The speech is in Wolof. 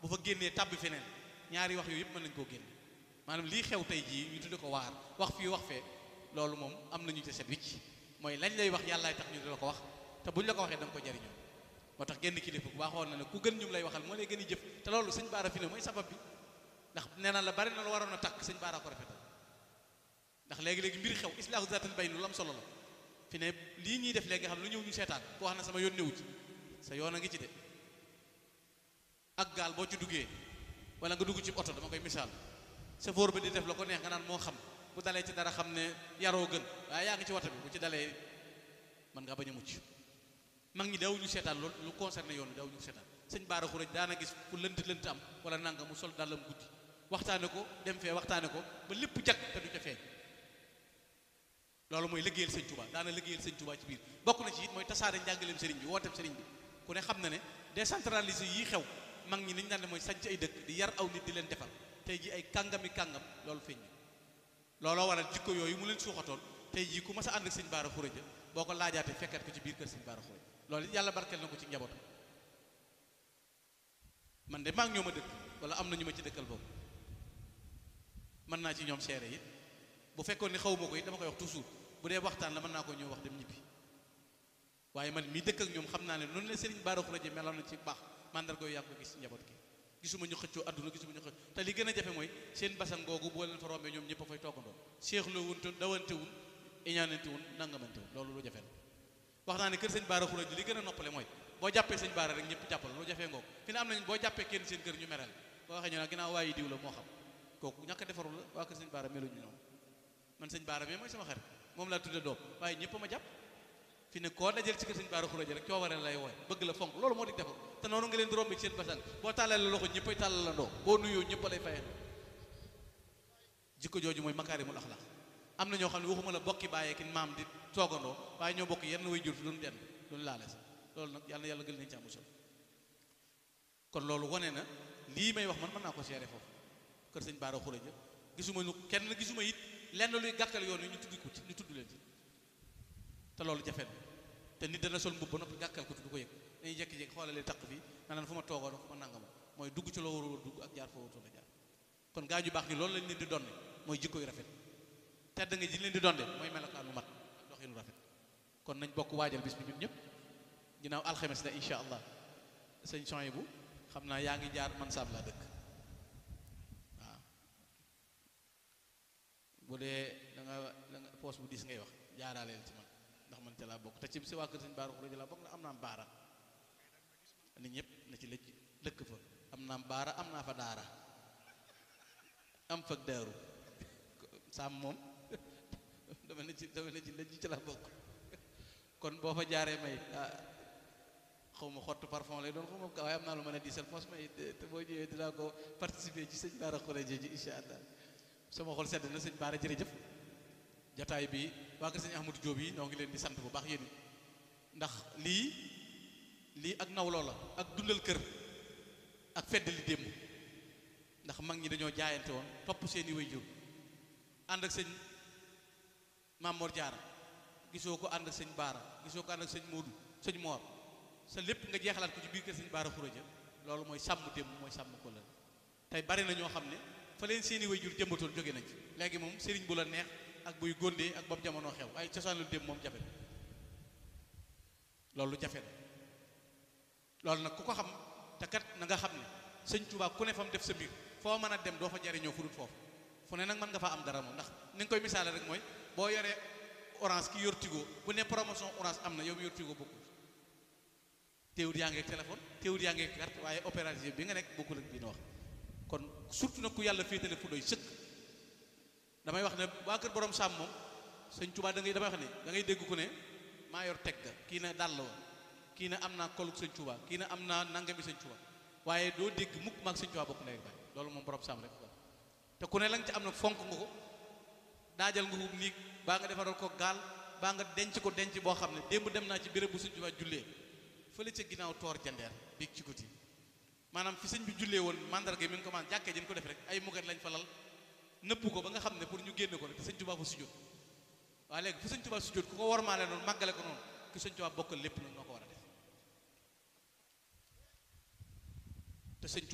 bu fa génnee tàbbi feneen ñaari wax yooyu yëpp mën nañ koo génne maanaam lii xew tey jii ñu tudde ko waar wax fii wax fee loolu moom am nañu te set wicc mooy lañ lay wax yàllaay tax ñu di la ko wax te buñ la ko waxee da nga ko jariñoo moo tax genn kilifa bu baaxoon na ne ku gën ñum lay waxal moo lay gën a jëf te loolu sëñ baara fi ne mooy sabab bi ndax nee na la bari na lu waroon a takk sëñ baara ko rafetal ndax léegi-léegi mbir xew islaahu zaatil bayn lu am solo la fi ne lii ñuy def léegi nga xam lu ñëw ñu seetaan ku wax na sama yoon newu ci sa yoon a ngi ci de ak gaal boo ci duggee wala nga dugg ci oto dama koy misaal chauffeur bi di def la ko neex nga naan moo xam bu dalee ci dara xam ne yaroo gën waaye yaa ngi ci wata bi bu ci dalee mën nga bañ a mucc mag ñi daw ñu seetaan loolu lu concerné yoon daw ñu seetaan sëñ baara xuraj daana gis fu lënt lënt am wala nanga mu sol dàllam guddi waxtaane ko dem fee waxtaane ko ba lépp jag te du ca feeñ loolu mooy liggéeyal sëñ Touba daana liggéeyal sëñ Touba ci biir bokk na ci it mooy tasaare njàngaleem sëriñ bi wooteem sëriñ bi ku ne xam na ne décentralisé yii xew mag ñi niñu daan ne mooy sanc ay dëkk di yar aw nit di leen defal tey ji ay kàngami kàngam loolu feeñ looloo waral jikko yooyu mu leen suuxatoon tey jii ku mas a ànd ak sëñ baara xuraja boo ko laajaatee fekkat ko ci biir kër sëñ baara xuraja loolu yàlla barkeel na ko ci njabootam man de maa ngi ñoo ma dëkk wala am na ñu ma ci dëkkal boobu mën naa ci ñoom seere it bu fekkoon ni xaw ma ko it dama koy wax toujours bu dee waxtaan la mën naa ko ñëw wax dem ñibbi waaye man mii dëkk ak ñoom xam naa ne noonu la sëriñ baara xuraja meloon na ci baax mandarga yooyu yaa ko gis njaboot gi gisuma ñu xëccoo adduna gisuma ñu xëccoo te li gën a jafe mooy seen basan googu boo leen fa rombee ñoom ñëpp a fay toogandoo seexloo wun te dawante wun iñaanante wun nangamante wun loolu lu jafe la wax naa ne kër sëñ baara xuraj li gën a noppale mooy boo jàppee sëñ baara rek ñëpp jàppal lu jafee ngoog fi ne am nañ boo jàppee kenn seen kër ñu merel boo waxee ñu ne ginnaaw waayi diw la moo xam kooku ñàkk a defarul la waa kër sëñ baara meluñu noonu man sëñ baara mais mooy sama xarit moom laa tudde doom waaye ñëpp ma jàpp fi ne koo dajal ci kër sëñ baara xuraj rek cooware lay wooy bëgg la fonk loolu moo di defar te noonu nga leen di romb ci seen basan boo tàllale la loxo ñëppay tàllal la ndoo boo nuyoo ñëpp lay fayee jikko jooju mooy makaarimul axlaq am na ñoo xam ne waxuma la bokki bàyyee ki maam di toogandoo waaye ñoo bokk yenn way jur fi duñ denn duñ laale sax loolu nag yàlla yàlla gën nañ ci amusal kon loolu wane na lii may wax man mën naa ko seere foofu kër sëñ baara xuraja gisuma ñu kenn gisuma it lenn luy gàkkal yoon yi ñu tudd ko ci ñu tudd leen ci te loolu jafe na te nit dana sol mbubb ba noppi gàkkal ko tudd ko yëg dañuy jékki-jékki xoolale taq bi nga naan fu ma toogoon fu ma nangama mooy dugg ci loo war a dugg ak jaar foo warut a jaar kon gaa ju baax ni loolu lañ leen di donne mooy jikko yu rafet tedd nga ji leen di donde mooy melokaanu mat ak doxinu rafet kon nañ bokk waajal bis bi ñun ñëpp ginnaaw alxames la insha allah sëñ soy bu xam naa yaa ngi jaar man saab laa dëkk waaw bu dee da nga da nga poos bu diis ngay wax jaaraaleel ci man ndax man ca laa bokk te ci si waa kër sëñ baara xuraja laa bokk na am naa baara nit ñëpp na ci lëj dëkk fa am naa baara am naa fa daara am fag daaru saam moom dama ne ci dama ne ci lëj ci laa bokk kon boo fa jaaree may ah xaw ma xottu parfum lay doon xaw ma waaye am naa lu mën a diisal mos may te boo ñëwee dinaa ko participer ci sëñ baara xuraja ji insha allah sama xol sedd na sëñ baara jërëjëf jataay bi waa kër sëñ Ahmadou Diop yi noo ngi leen di sant bu baax yéen ndax lii lii ak nawloo la ak dundal kër ak fedd li démb ndax mag ñi dañoo jaayante woon topp seeni waajur ànd ak sëñ Mamor Diarra gisoo ko ànd ak sëñ Baara gisoo ko ànd ak sëñ Moodu sëñ Moor sa lépp nga jeexalaat ko ci biir kër sëñ Baara Xuraja loolu mooy sàmm démb mooy sàmm ko la tey bari na ñoo xam ne fa leen seeni waajur jëmbatoon jóge nañ fi léegi moom sëriñ bu la neex ak buy góndee ak bopp jamono xew ay cosaan lu démb moom jafe na loolu jafe na loolu nag ku ko xam te kat na nga xam ne sëñ Tuubaa ku ne fa mu def sa mbir foo mën a dem doo fa jariñoo fu dul foofu fu ne nag mën nga faa am dara moom ndax ni nga koy misaale rek mooy boo yoree orange ki yor tigo bu ne promotion orange am na yow mi yor tigo bokkul téewut yaa ngi ak téléphone téewut yaa ngi ak carte waaye opérateur bi nga nekk bokkul ak bi na wax kon surtout nag ku yàlla féetale fu doy sëkk damay wax ne waa kër borom sàmm moom sëñ Tuubaa da ngay damay wax ne da ngay dégg ku ne maa yor teg ga kii na dàll wa kii na am naa koluk sëñ Tuubaa kii na am naa nangami sëñ Tuubaa waaye doo dégg mukk maag sëñ Tuubaa bokk ndey baay loolu moom borom sàmm rek ko te ku ne la nga ci am nag fonk nga ko daajal nga ko niig baa nga defaral ko gaal baa nga denc ko denc boo xam ne démb dem naa ci béréb bu sëñ Tuubaa jullee fële ca ginnaaw toor jandeer biig ci guddi maanaam fi sëñ bi jullee woon mandarga mi ngi ko man jàkkee jën ko def rek ay muget lañ fa lal nëpp ko ba nga xam ne pour ñu génne ko rek te sëñ Tuubaa fa sujjóot waaye léegi fu sëñ Tuubaa sujjóot ku ko wormaale noonu màggale ko noonu ki sëñ Tuubaa bokkal lépp nag noo ko war a def te sëñ